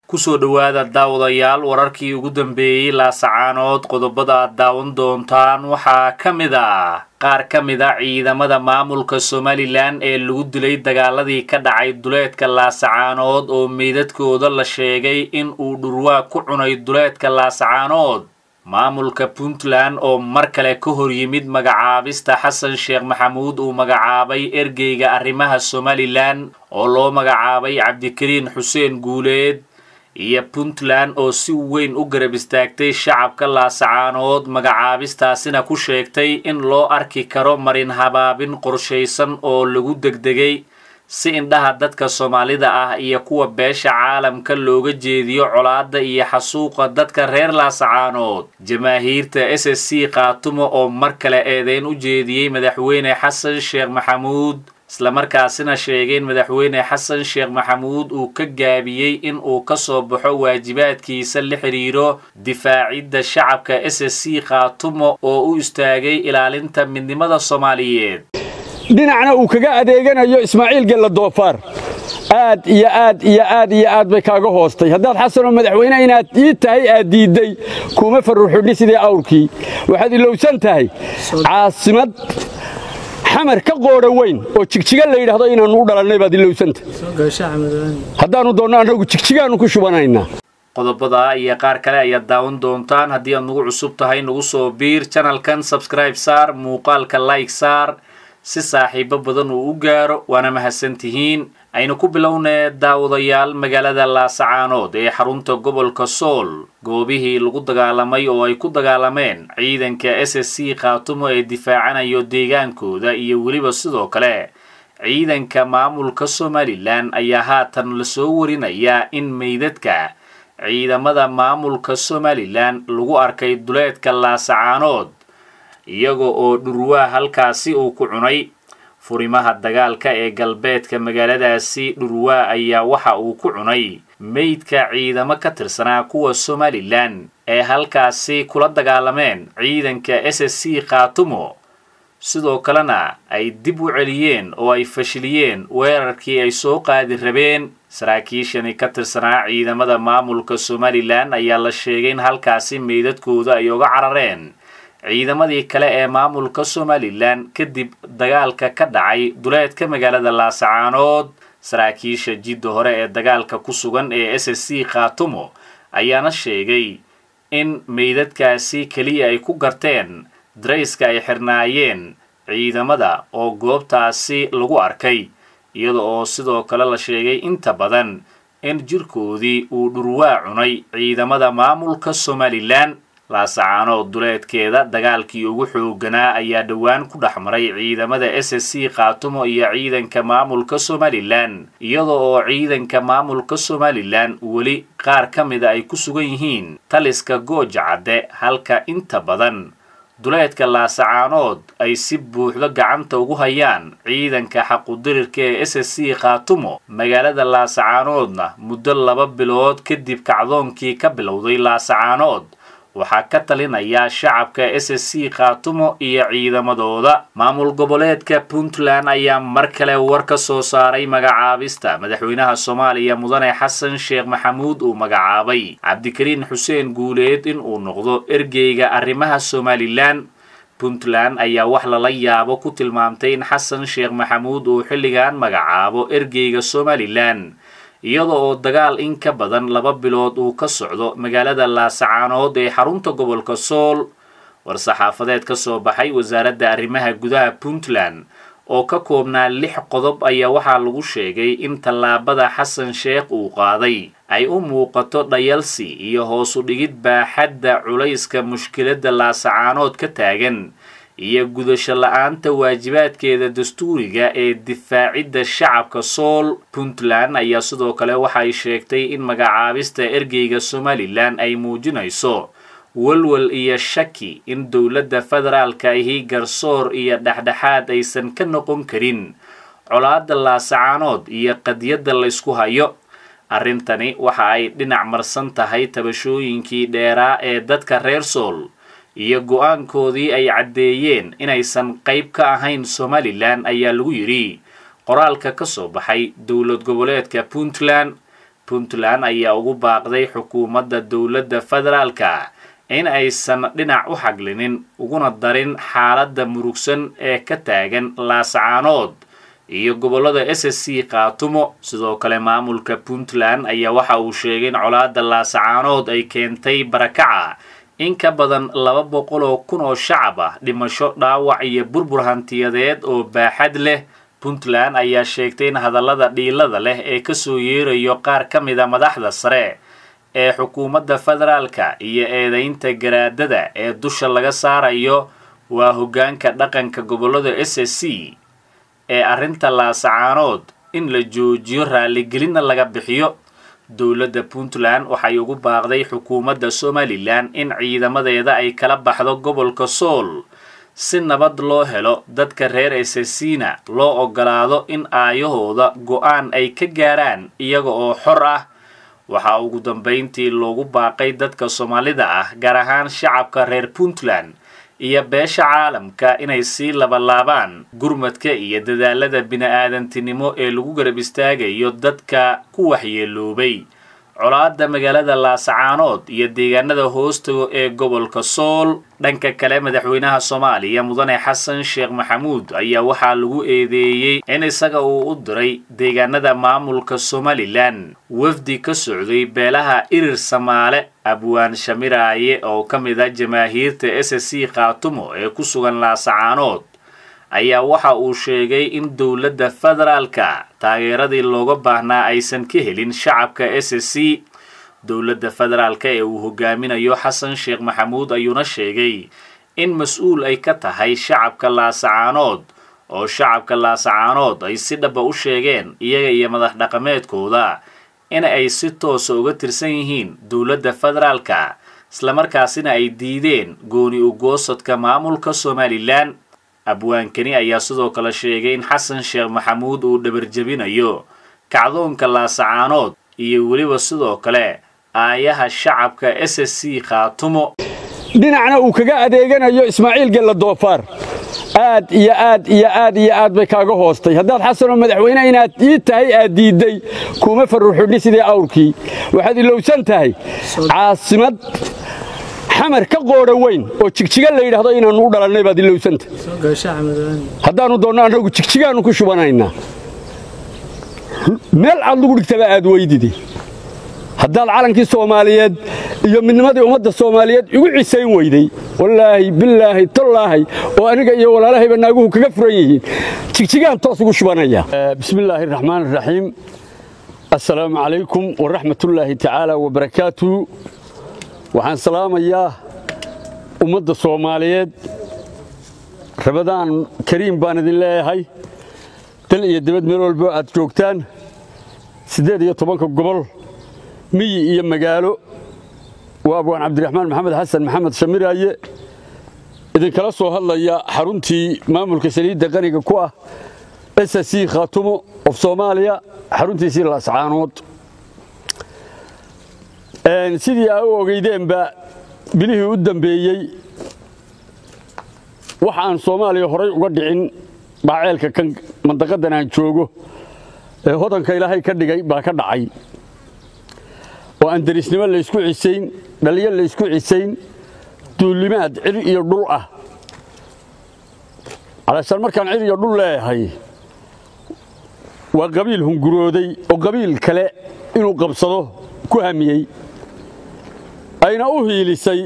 kusoo dhowaada daawadayaal wararkii ugu dambeeyey laasacaanood qodobada aad daawan doontaan waxaa ka mid ah qaar ka mid a ciidamada maamulka somalilan ee lagu dilay dagaaladii ka dhacay duleedka laasacaanood oo meydadkooda la sheegay in uu dhurwaa ku cunay duleedka laasacaanood maamulka puntland oo mar kale ka hor yimid magacaabista xasan sheekh maxamuud uu magacaabay ergeyga arrimaha somalilan oo loo magacaabay cabdikariin xuseen guuleed iyo puntland oo si weyn u garab istaagtay shacabka laasacaanood magacaabistaasina ku sheegtay in loo arki karo marin habaabin qorshaysan oo lagu degdegay si indhaha dadka soomaalida ah iyo kuwa beesha caalamka looga jeediyo colaadda iyo xasuuqa dadka reer laasacaanood jamaahiirta s s c khaatumo oo mar kale eedeyn u jeediyey madaxweyne xasan sheekh maxamuud islamarkaasina sheegay in madaxweyne xasan sheekh maxamuud uu ka gaabiyey in uu ka soo baxo waajibaadkiisa la xidhiiro difaacidda shacabka s s c khaatumo oo u istaagay ilaalinta midnimada soomaaliyeed dhinacna uu kaga adeeganayo ismaaciil gella doofaar aad iyo aad iyo aad iyo aad bay kaaga hoostay haddaad xasanoo madaxweyne inaad ii tahay aad diidday kuma farruxudhi sidii awrkii waxaad ilowsan tahay caasimad xamar ka qoodha weyn oo jigjiga la yidhaahdo inaannu u dhalannay baad ilowsanta haddaannu doonno annagu jigjigaannu ku shubanaynaa qodobada iyo qaar kale ayaad daawan doontaan haddii aad nagu cusub tahay nagu soo biir janalkan sabscribe saar muuqaalka like saar si saaxiibo badan uu u gaaro waana mahadsantihiin aynu ku bilownee daawadayaal magaalada laasacaanood ee xarunta gobolka sool goobihii lagu dagaalamay oo ay ku dagaalameen ciidanka s s c khaatumo ee difaacanayo deegaankooda iyo weliba sidoo kale ciidanka maamulka somalilan ayaa haatan lasoo warinayaa in meydadka ciidamada maamulka somalilan lagu arkay duleedka laasacaanood iyaga oo dhurwaa halkaasi uu ku cunay furimaha dagaalka ee galbeedka magaaladaasi dhurwaa ayaa waxa uu ku cunay meydka ciidamo ka tirsanaa kuwa somalilan ee halkaasi kula dagaalameen ciidanka s s c khaatumo sidoo kalena ay dib u celiyeen oo ay fashiliyeen weerarkii ay soo qaadi rabeen saraakiishani ka tirsanaa ciidamada maamulka somalilan ayaa la sheegay in halkaasi meydadkooda ay oga carareen ciidamadii kale ee maamulka somalilan kadib dagaalka ka dhacay duleedka magaalada laasacaanood saraakiisha jidda hore ee dagaalka ku sugan ee s s c khaatumo ayaana sheegay in meydadkaasi keliya ay ku garteen darayska ay xirnaayeen ciidamada oo goobtaasi lagu arkay iyada oo sidoo kale la sheegay inta badan in jirkoodii uu dhurwaa cunay ciidamada maamulka somalilan laasacaanood duleedkeeda dagaalkii ugu xooganaa ayaa dhowaan ku dhex maray ciidamada s s c khaatumo iyo ciidanka maamulka somalilan iyada oo ciidanka maamulka somalilan weli qaar ka mida ay ku sugan yihiin taliska gooja cadde halka inta badan duleedka laasacaanood ay si buuxdo gacanta ugu hayaan ciidanka xaqudirirka ee s s c khaatumo magaalada laasacaanoodna muddo laba bilood kadib kacdoonkii ka bilowday laasacaanood waxaa ka talinaya shacabka s s c khaatumo iyo ciidamadooda maamul goboleedka puntland ayaa mar kale war ka soo saaray magacaabista madaxweynaha soomaaliya mudane xasan sheekh maxamuud uu magacaabay cabdikariin xuseen guuleed in uu noqdo ergeyga arrimaha somalilan puntland ayaa wax lala yaabo ku tilmaamtay in xasan sheekh maxamuud uu xilligan magacaabo ergeyga somalilan iyada oo dagaal in ka badan laba bilood uu ka socdo magaalada laasacaanood ee xarunta gobolka sool war-saxaafadeed ka soo baxay wasaaradda arrimaha gudaha puntland oo ka koobnaa lix qodob ayaa waxaa lagu sheegay in tallaabada xasan sheekh uu qaaday ay u muuqato dhayalsi iyo hoosu dhigid baaxadda culayska mushkiladda laasacaanood ka taagan iyo gudasho la-aanta waajibaadkeeda dastuuriga ee difaacidda shacabka sool puntland ayaa sidoo kale waxay sheegtay in magacaabista ergeyga somalilan ay muujinayso walwal iyo shaki in dowladda federaalka ahi garsoor iyo dhexdhexaad aysan ka noqon karin colaadda laasacaanood iyo qadyadda laysku hayo arrintani waxa ay dhinac marsan tahay tabashooyinkii dheeraa ee dadka reer sool iyo go-aankoodii ay caddeeyeen inaysan qayb ka ahayn somalilan ayaa lagu yidhi qoraalka ka soo baxay dowlad goboleedka puntland puntland ayaa ugu baaqday xukuumadda dowladda federaalka in aysan dhinac u xaglinin uguna darin xaaladda murugsan ee ka taagan laasacaanood iyo gobollada s s c khaatumo sidoo kale maamulka puntland ayaa waxa uu sheegay in colaadda laasacaanood ay keentay barakaca in ka badan laba boqol oo kun oo shacab ah dhimasho dhaawac iyo burbur hantiyadeed oo baaxad leh puntland ayaa sheegtay in hadallada dhiilada leh ee kasoo yeerayo qaar ka mida madaxda sare ee xukuumadda federaalka iyo eedaynta garaadada ee dusha laga saarayo waa hoggaanka dhaqanka gobollada s s c ee arrinta laasacaanood in la joojiyo raaligelinna laga bixiyo dowladda puntland waxay ugu baaqday xukuumadda somalilan in ciidamadeeda ay kala baxdo gobolka sool si nabad loo helo dadka reer esesina loo ogolaado in aayahooda go-aan ay ka gaaraan iyaga oo xor ah waxaa ugu dambayntii loogu baaqay dadka soomaalida ah gaar ahaan shacabka reer puntland iyo beesha caalamka inay sii labalaabaan gurmadka iyo dadaalada bini-aadantinimo ee lagu garab istaagayo dadka ku waxyeeloobay colaadda magaalada laasacaanood iyo deegaanada hoostago ee gobolka sool dhanka kale madaxweynaha soomaaliya mudane xasan sheekh maxamuud ayaa waxaa lagu eedeeyey in isaga uu u diray deegaanada maamulka somalilan wafdi ka socday beelaha irir samaale abwaan shamiraaye oo ka mid a jamaahiirta s s c khaatumo ee ku sugan laasacaanood ayaa waxa uu sheegay in dowladda federaalka taageeradii looga baahnaa aysan ka helin shacabka s s c dowladda federaalka ee uu hogaaminayo xasan sheekh maxamuud ayuuna sheegay in mas-uul ay ka tahay shacabka laasacaanood oo shacabka laasacaanood ay si dhaba u sheegeen iyaga iyo madax dhaqameedkooda in ay si toosa uga tirsan yihiin dowladda federaalka islamarkaasina ay diideen gooni ugoosadka maamulka somalilan abwaankani ayaa sidoo kale sheegay in xasan sheekh maxamuud uu dhabarjebinayo kacdoonka laasacaanood iyo weliba sidoo kale aayaha shacabka s s c khaatumo dhinacna uu kaga adeeganayo ismaaciil gella doofaar aad iyo aad iyo aad iyo aad bay kaaga hoostay haddaad xasanoo madaxweyne inaad ii tahay aad diidday kuuma farruxudhi sidii awrkii waxaad ilowsan tahay caasimad xamar ka qoodha weyn oo jigjiga la yidhaahdo inaannu u dhalannay baad ilowsanta haddaannu doonno annagu jigjigaannu ku shubanaynaa meel aad lagu dhigtaba aad weydidi haddaad calankii soomaaliyeed iyo midnimadii ummadda soomaaliyeed igu cisayn weyday wallaahi bilaahi tallaahi oo aniga iyo walaalahayba naaguhu kaga furan yihiin jigjigaan toos ugu shubanaya bismillaahi raxmaan raxiim assalaamu calaykum waraxmatullaahi tacaala wabarakaatu waxaan salaamayaa ummadda soomaaliyeed rabadaan kariim baan idin leeyahay dal iyo dibad meel walbo aad joogtaan siddeed iyo tobanka gobol miyi iyo magaalo waa abwaan cabdiraxmaan maxamed xasan maxamed shamiraaye idinkala soo hadlaya xaruntii maamulka saliidda qaniga ku ah s c khaatumo of soomaaliya xaruntiisii laascaanood sidii aa u ogeydeenba bilihii u dambeeyey wax aan soomaaliya horay uga dhicin baaceelka kan mandaqadan aan joogo ee hodanka ilaahay ka dhigay baa ka dhacay oo aan derisnimo laysku cisayn dhalliyo laysku cisayn duullimaad cir iyo dhul ah calaashaan markaan cir iyo dhul leeyahay waa qabiil hungurooday oo qabiil kale inuu qabsado ku hamiyey ayna u hiilisay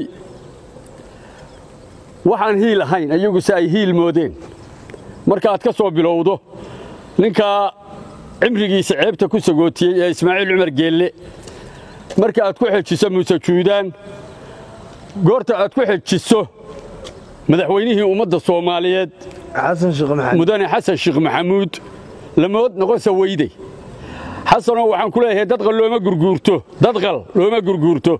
waxaan hiil ahayn iyaguse ay hiil moodeen marka aad ka soo bilowdo ninkaa cimrigiisa ceebta ku sagootiyey ee ismaaciil cumar geelle marka aad ku xejiso muuse juudaan goorta aad ku xejiso madaxweynihii ummadda soomaaliyeed mudane xasan sheekh maxamuud lamood noqonsa weyde xasanoo waxaan ku leeyahay dadqal looma gurguurto dadqal looma gurguurto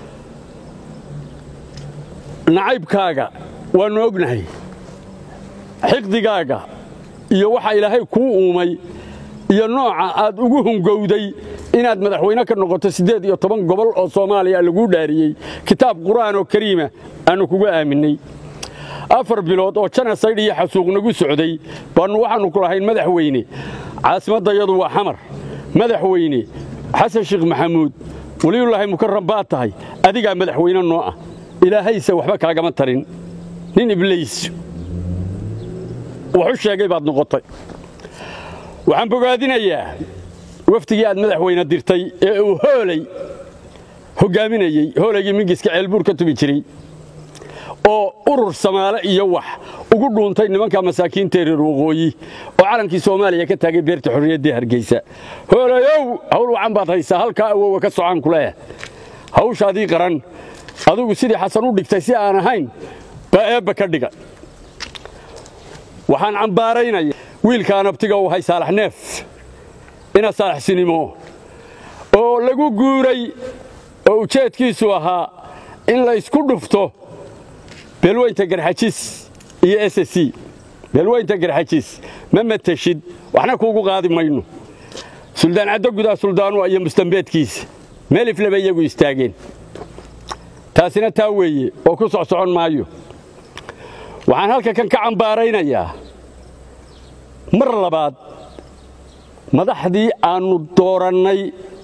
nacaybkaaga waannu ognahay xiqdigaaga iyo waxa ilaahay kuu uumay iyo nooca aad ugu hungowday inaad madaxweyne ka noqoto siddeed iyo toban gobol oo soomaaliya laguu dhaariyey kitaab qur'aan oo kariima aannu kuga aaminnay afar bilood oo janasaydh iyo xasuuq nagu socday baannu waxaannu ku lahayn madaxweyne caasimaddayadu waa xamar madaxweyne xasan sheekh maxamuud weliyullaahi mukarram baad tahay adigaa madaxweyne noo ah ilaahayse waxba kaagama tarin nin ibliis wax u sheegay baad noqotay waxaan bogaadinayaa wafdigii aad madaxweyne dirtay ee uu hoolay hoggaaminayey hoolaygii mingiska ceelbuur ka tubi jiray oo urur samaale iyo wax ugu dhuuntay nimanka masaakiinta reer waqooyi oo calankii soomaaliya ka taagay beerta xorriyaddii hargeysa hoolayow hawl wacan baad haysaa halkaa awowa ka socaan ku leeh hawshaadii qaran adigu sidii xasan u dhigtay si aan ahayn baa eebba ka dhiga waxaan cambaaraynaya wiilkaan abtiga u hay saalax neef ina saalaxsinimo oo lagu guuray oo ujeedkiisu ahaa in la ysku dhufto beelweynta garxajis iyo s c beelweynta garxajis ma mateshid waxna kuugu qaadi mayno suldaan caddo gudaa suldaanua iyo mustambeedkiisa meel ifleba iyagu istaageen taasina taa weeye oo ku soc socon maayo waxaan halka kan ka cambaaraynayaa mar labaad madaxdii aannu doorannay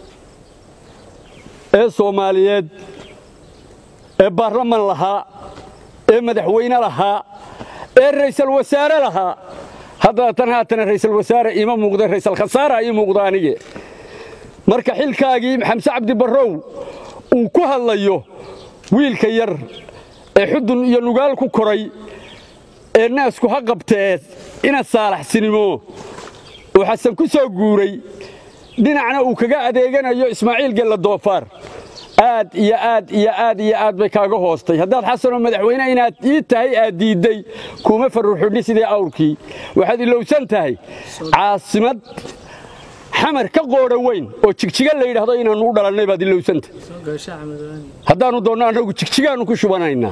ee soomaaliyeed ee baarlaman lahaa ee madaxweyne lahaa ee raysal wasaare lahaa haddana tan haatana raysal wasaare iima muuqda raysal khasaara ii muuqda anige marka xilkaagii xamse cabdi barrow uu ku hadlayo wiilka yar ee xudun iyo nugaal ku koray ee naasku ha qabtee ina saalaxsinimo uu xasan ku soo guuray dhinacna uu kaga adeeganayo ismaaciil gella doofaar aad iyo aad iyo aad iyo aad bay kaaga hoostay haddaad xasanoo madaxweyne inaad ii tahay aad diidday kuuma farruxidhi sidii awrkii waxaad ilowsan tahay caasimad xamar ka qoodha weyn oo jigjiga la yidhaahdo inaannu u dhalannay baad ilowsantahay haddaannu doonno annagu jigjigaannu ku shubanaynaa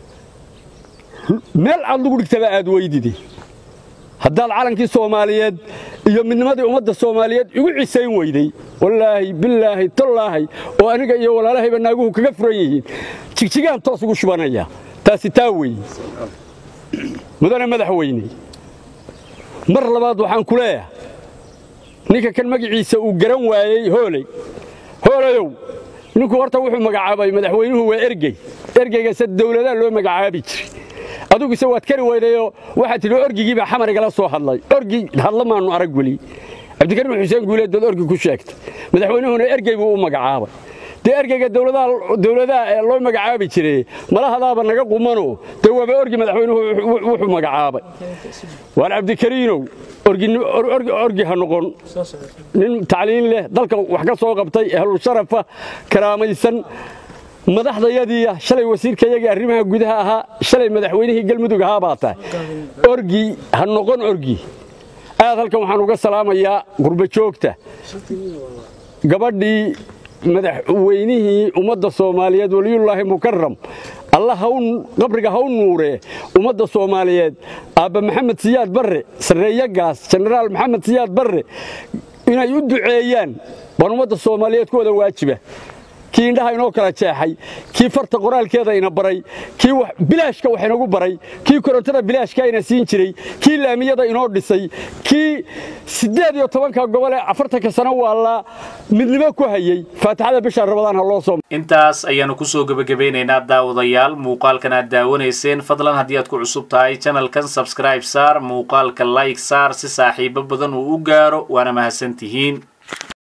meel aad lagu dhigtaba aad weydidi haddaad calankii soomaaliyeed iyo midnimadii ummadda soomaaliyeed igu cisayn weyday wallaahi bilaahi tallaahi oo aniga iyo walaalahayba naaguhu kaga furan yihiin jigjigaan toos ugu shubanaya taasi taa weeye mudane madaxweyne mar labaad waxaan ku leeyahay ninka kan magaciisa uu garan waayey hooley hoolayow ninku horta wuxuu magacaabay madaxweynuhu waa ergey ergeygase dawladaa loo magacaabi jiray aduguse waad kari weydayoo waxaad tidhi orgigiibaa xamar igala soo hadlay orgi hadla maannu arag weli cabdikariim xuseen guuleed baad orgi ku sheegtay madaxweynuhuna ergey buu u magacaabay dee ergeyga dawladaha ee loo magacaabi jiray malahadaaba naga qumanoo dee waaba orgi madaxweynuhu wuxuu magacaabay waan cabdikariinow orgi ha noqon nin tacliin leh dalka wax ka soo qabtay ehlusharafa karaamaysan madaxdayadiiya shalay wasiirkayagii arrimaha gudaha ahaa shalay madaxweynihii galmudug ahaa baa tahay orgi ha noqon orgi aad halkan waxaan uga salaamayaa gurbajoogta gabadhii madaxweynihii ummadda soomaaliyeed weliyullaahi mukaram alla qabriga ha u nuuree ummadda soomaaliyeed aabba maxamed siyaad barre sarreeyagaas jenaraal maxamed siyaad barre inay u duceeyaan baan ummadda soomaaliyeed ku wada waajiba kii indhaha inoo kala jeexay kii farta qoraalkeeda ina baray kii bilaashka wax inagu baray kii korontada bilaashka ina siin jiray kii laamiyada inoo dhisay kii siddeed iyo tobanka gobol ee afartanka sano waallaa midnimo ku hayey faatixada bisha rabadaan ha loo soo intaas ayaanu kusoo gebagabaynaynaa daawadayaal muuqaalkan aad daawanayseen fadlan haddii aad ku cusub tahay janalkan sabscribe saar muuqaalka like saar si saaxiibo badan uu u gaaro waana mahadsantihiin